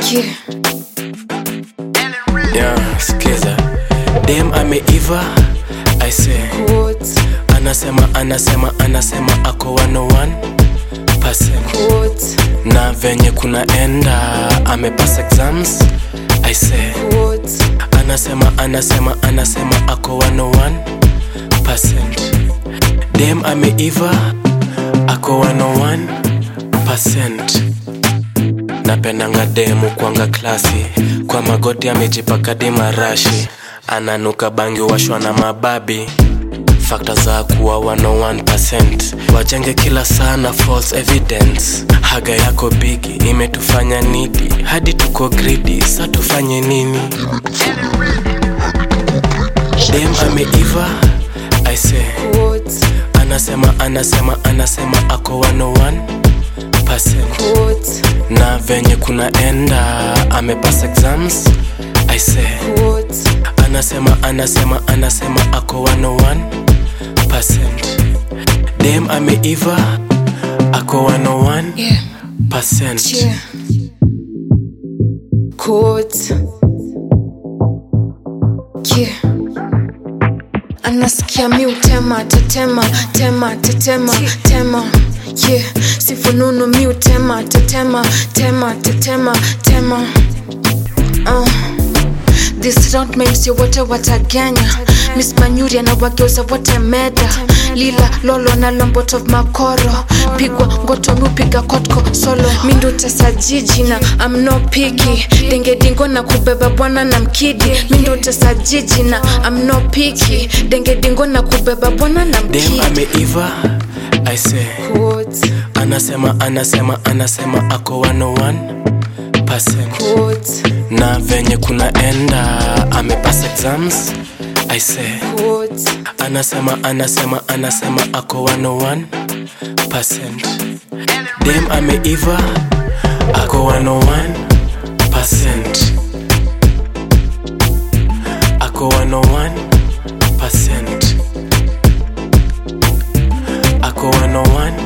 Yeah. Yeah, skiza dem ameiva I say What? anasema anasema anasema ako 101% What? na venye kunaenda amepass exams I say What? anasema anasema anasema ako 101% dem ameiva ako 101% napendanga demu kwanga klasi kwa magoti amejipaka dimarashi ananuka bangi washwa na mababi fakta za kuwa 101% wajenge kila sana false evidence haga yako bigi imetufanya nidi hadi tuko gridi sa tufanye nini dem ameiva I say What? anasema anasema anasema ako 101% What? na venye kunaenda amepass exams I say What? anasema anasema anasema ako 101% dem ameiva ako 101% Yeah. Yeah. Quote. Yeah. Anasikia mi utema tetema tema tetema tema yeah sifununu mi utema tetema tema tetema tema uh. This round memsio wote wataganya Miss Manyuri na wageuza wote meda Lila lolo na lombot of makoro Pigwa ngoto miupiga kotko solo Mindu tesa jiji na I'm no picky Denge dingo na kubeba bwana na mkidi Mindu tesa jiji na I'm no picky Denge dingo na kubeba bwana na dem mkidi ameiva I say Quote, anasema anasema anasema ako 101% quote, na venye kunaenda amepass exams I say quote anasema anasema anasema ako 101% dem ameiva ako 101% ako 101% ako 101